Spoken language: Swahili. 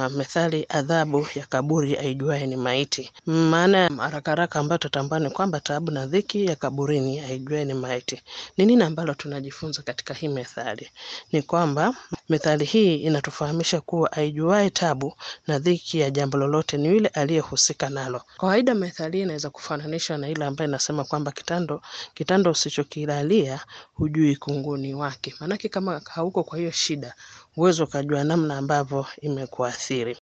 kuna methali adhabu ya kaburi aijuaye ni maiti. Maana ya haraka haraka ambayo tutambua ni kwamba taabu na dhiki ya kaburini aijuaye ni maiti. Ni nini ambalo tunajifunza katika hii methali? Ni kwamba methali hii inatufahamisha kuwa aijuaye tabu na dhiki ya jambo lolote ni yule aliyehusika nalo. Kawaida methali hii inaweza kufananishwa na ile ambayo inasema kwamba kitando kitando usichokilalia hujui kunguni wake. Maanake kama hauko kwa hiyo shida huwezi ukajua namna ambavyo imekuathiri.